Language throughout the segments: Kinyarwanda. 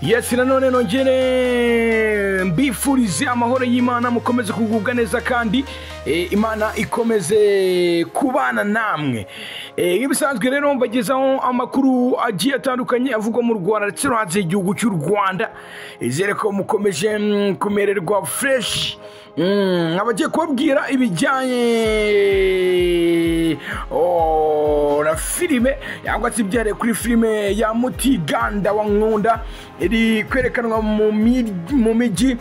yesi nanone nongere mbifurize amahoro y'imana mukomeze kugubwa neza kandi eh, imana ikomeze kubana namwe Eh, nk'ibisanzwe rero mbagezaho amakuru agiye atandukanye avugwa mu rwanda ndetse no hanze y'igihugu cy'u rwanda izere ko mukomeje mm, kumererwa fureshi abagiye kubabwira ibijyanye oh, na filime cyangwa se ibyariye kuri filime ya mutiganda wa nkunda iri kwerekanwa mu mi- mu mijyi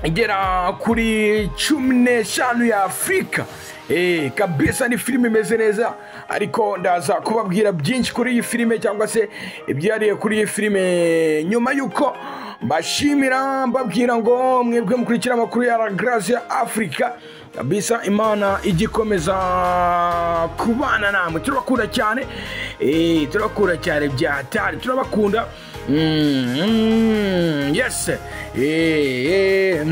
igera kuri cumi n'eshanu ya afurika Eh, kabisa ni filime imeze neza ariko ndaza kubabwira byinshi kuri iyi filime cyangwa se ibyariye kuri iyi filime nyuma y'uko mbashimira mbabwira ngo mwebwe mukurikira amakuru ya La Grace ya afurika kabisa imana igikomeza kubana namwe turabakunda cyane Eh, turabakunda cyane bya hatari turabakunda Mm, mm, yes Eh, eh.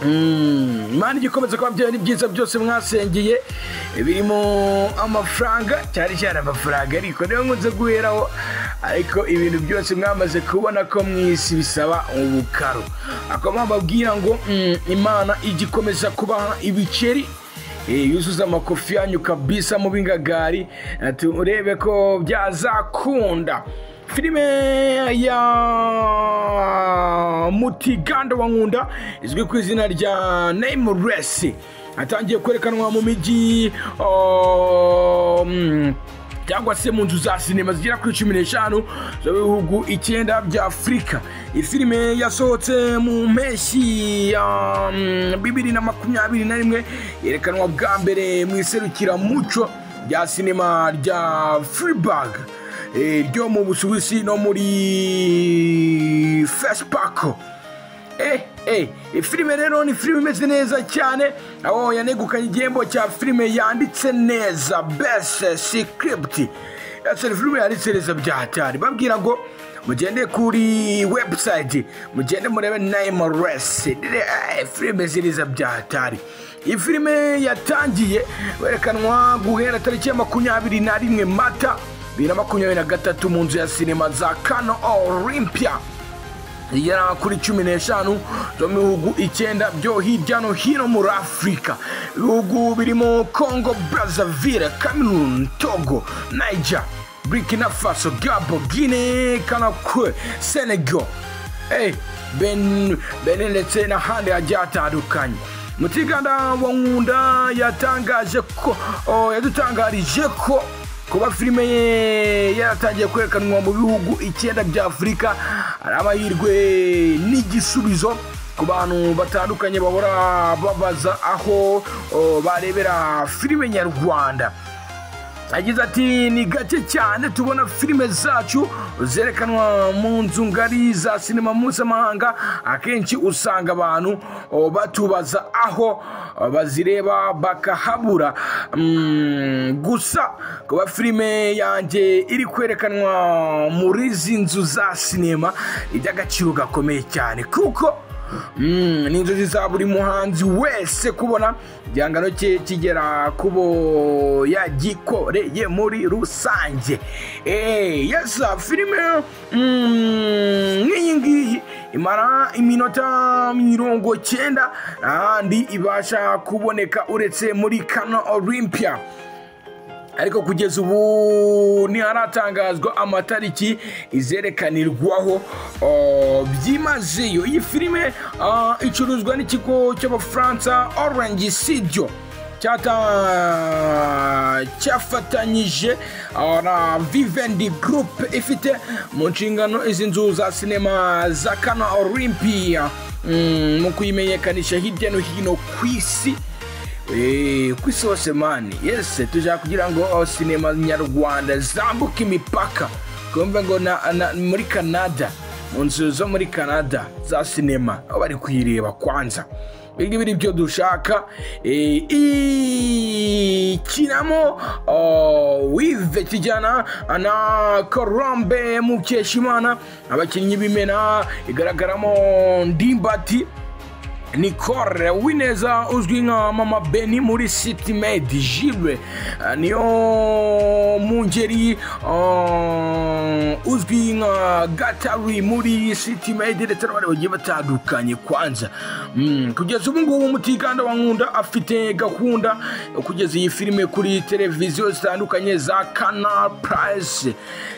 Mm, imana igikomeza kuba byari byiza byose mwasengeye birimo amafaranga cyari cyane amafaranga ariko niyo nkunze guheraho ariko ibintu byose mwamaze kubona ko mu isi bisaba ubukaro akaba bababwira ngo mm, imana igikomeza kubaha ibiceri Eh, yuzuza amakofi yanyu kabisa mu bingagari eh, turebe ko byazakunda filime ya mutiganda wa nkunda izwi ku izina rya naimuresi atangiye kwerekanwa mu mijyi oh, mm, cyangwa se mu nzu za sinema zigera kuri cumi n'eshanu zo mu bihugu icyenda bya afurika iyi filime yasohotse mu mpeshyi ya mm, bibiri na makumyabiri na rimwe yerekanwa bwa mbere mu iserukiramuco rya sinema rya freeburg ryo mu busuwisi no muri fesipako Eh, eh, filime rero ni filime imeze neza cyane aho yanegukanye igihembo cya filime yanditse neza best script ese ni filime yanditse neza bya hatari babwira ngo mugende kuri website mugende murebe naimores Eh, filime ziriza bya hatari iyi filime yatangiye werekanwa guhera tariki ya makumyabiri na rimwe mata bibiri na makumyabiri na gatatu mu nzu ya sinema za kano olympia igera kuri cumi n'eshanu zo mu bihugu icyenda byo hirya no hino muri afurika ibihugu birimo congo brazaville cameroon togo niger burkina faso gabo guine kanakwe senegal hey, ben, benin ndetse n'ahandi hagiye hatandukanye mutiganda wa nkunda yatangaje ko oh, yadutangarije ko kuba filime ye yaratangiye kwerekanwa mu bihugu icyenda bya afurika ari amahirwe n'igisubizo ku bantu batandukanye bahora babaza aho oh, barebera filime nyarwanda yagize ati ni gake cyane tubona filime zacu zerekanwa mu nzu ngari za sinema mpuzamahanga akenshi usanga abantu oh, batubaza aho oh, bazireba bakahabura Mm, gusa kuba filime yanjye iri kwerekanwa muri izi nzu za sinema iby'agaciro gakomeye cyane kuko Mm, ni inzozi za buri muhanzi wese kubona igihangano cye kigera kubo yagikoreye muri rusange Eh, yesa filime mm, nk'iyi ngiyi imara iminota mirongo cyenda ahandi ibasha kuboneka uretse muri kano olympia ariko kugeza ubu ntiharatangazwa amatariki izerekanirwaho oh, byimazeyo iyi filime ah, icuruzwa n'ikigo cy'abafaransa orange studio cyata cyafatanyije ah, na vivendi group ifite mu nshingano izi nzu za sinema za kano olympia Mm, mu kuyimenyekanisha hirya no hino ku isi Eh, ku isi hose mani yese tujya kugira ngo oh, sinema nyarwanda zambuke imipaka twumve ngo na, na, muri canada mu nzu zo muri canada za sinema aho bari kuyireba kwanza ibingibi ni byo dushaka eh, ikinamo oh, wive kijyana na colombe mukeshimana abakinnyi b'imena igaragaramo ndimbati nicole wineza uzwi nka mama beni muri city made jibe eh, niyo mu ngeri eh, uzwi nka gatari muri city made ndetse n'abandi bagiye batandukanye kwanza Mm, kugeza ubu ngubu umutikanda wa nkunda afite gahunda yo kugeza iyi filime kuri televiziyo zitandukanye za canal prize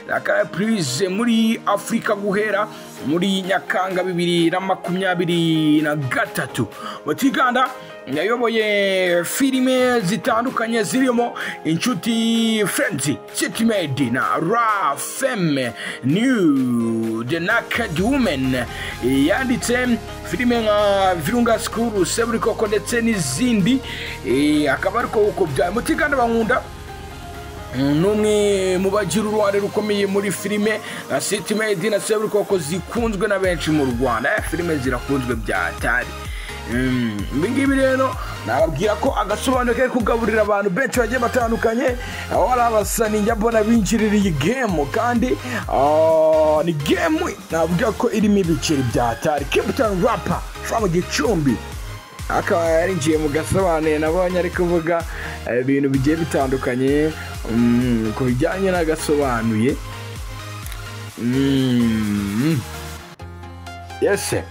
za canal prize muri afurika guhera muri nyakanga bibiri na makumyabiri na gatatu umutikanda yayoboye filime zitandukanye zirimo inshuti frenzi sitimedi na ra feme new the naked women yanditse filime nka virunga sikuru seburikoko ndetse n'izindi Eh, akaba ariko uko byawe muti kandi bankunda n'umwe mu bagira uruhare rukomeye muri filime na city made na seburikoko zikunzwe na benshi mu rwanda Eh, filime zirakunzwe bya atari Mm, ibi ngibi rero nababwira ko agasobanuro kari kugaburira abantu benshi bagiye batandukanye aho hari abasani njya mbona binjirira iyi gemu kandi ah, ni gemu navuga ko irimo ibiceri bya atari kiputani rapa uva mu gicumbi akaba yarinjiye mu gasobanuye nabonye ari kuvuga eh, ibintu bigiye bitandukanye mm, ku bijyanye n'agasobanuye Mm. yese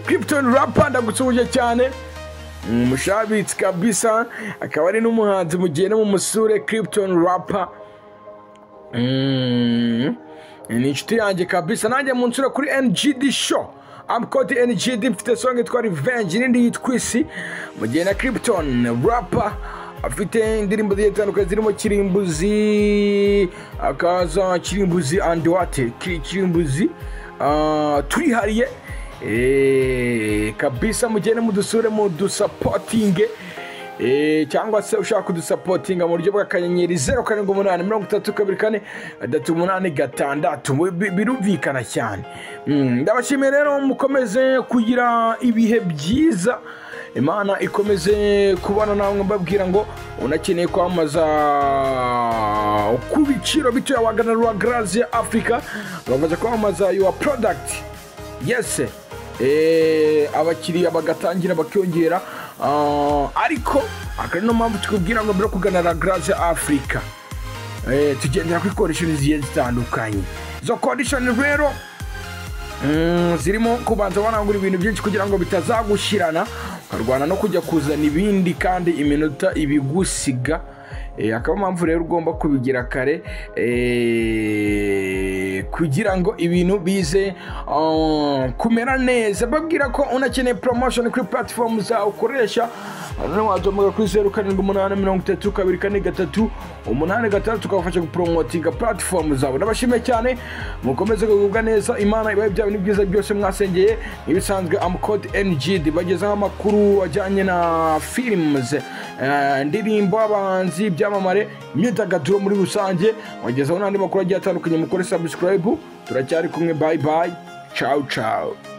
kriptoni rapa ndagusuhuje cyane umushabitsi kabisa akaba ari n'umuhanzi mugende mu musure kriptoni rapa Mm. ni inshuti yanjye kabisa nanjye mu nsura kuri ngd show amukoti ngd mfite songa yitwa revenge n'indi yitwa isi mu gihe na kripton rapa afite indirimbo zigiye zitandukanye zirimo kirimbuzi akaza kirimbuzi and what Ki- kirimbuzi ah, twihariye Eh, kabisa mugende mudusure mudusapotinge Eh, cyangwa se ushaka kudusapotinga mu buryo bw'akanyenyeri zeru karindwi umunani mirongo itatu kabiri kane gatatu umunani gatandatu Bi- bi- birumvikana cyane Mm, ndabashimiye rero mukomeze kugira ibihe byiza imana ikomeze kubana namwe mbabwira ngo unakeneye kwamamaza ku biciro bitoya wagana rwa garaziya afurika bagakomeza kwamamaza yuwa porodagiti yes eh, abakiriya bagatangira bakiyongera ah, ariko akaba ari no mpamvu tukubwira ngo mbere yo kugana la Grace Africa eh, tugendera kuri condition zigiye zitandukanye izo condition rero Mm, zirimo kubanza warangura ibintu byinshi kugira ngo bitazagushyirana ukarwana no kujya kuzana ibindi kandi iminota ibigusiga Eh, akaba impamvu rero ugomba kubigira kare eh, kugira ngo ibintu bize ah, kumera neza babwira ko unakeneye promotion kuri platform zawe ukoresha noneho waduhamagara kuri zeru karindwi umunani mirongo itatu kabiri kane gatatu umunani gatandatu ukabafasha gupromotinga platform zawe ndabashimiye cyane mukomeze kugubwa neza imana ibahe bya bintu byiza byose mwasengeye ibisanzwe amukode ngd bagezaho amakuru ajyanye na films eh, indirimbo abahanzi ibyamamare imyidagaduro muri rusange bagezaho n'andi makuru agiye atandukanye mukore subscribe turacyari kumwe bye bye ciao ciao